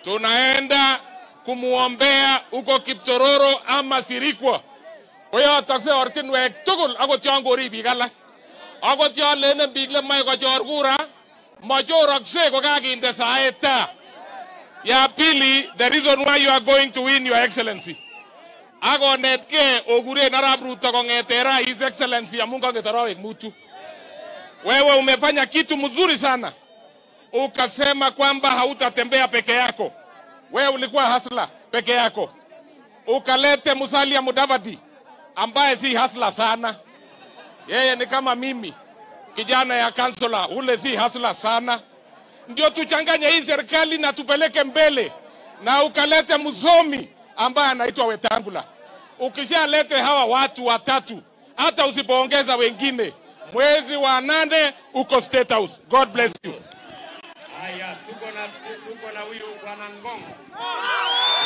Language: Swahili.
tunaenda kumwombea huko Kiptororo ama Sirikwa. Koyotoksei ortinwek tugul akot yon kori biik alak. Akot yon lenen biik lemoe kochor kura, machoroksei kokakinde saet taa. Ya pili, the reason why you are going to win, Your Excellency. Akonetkei okuren Arap Ruto kong'ete raa His Excellency amun kang'et arawek mutu. Wewe umefanya kitu mzuri sana, ukasema kwamba hautatembea peke yako. Wewe ulikuwa hasla peke yako, ukalete Musalia Mudavadi ambaye si hasla sana. Yeye ni kama mimi, kijana ya kansula, ule si hasla sana. Ndio tuchanganye hii serikali na tupeleke mbele, na ukalete msomi ambaye anaitwa Wetangula. Ukishalete hawa watu watatu, hata usipoongeza wengine, mwezi wa nane uko State House. God bless you. Haya, tuko na tuko na huyu bwana Ngongo.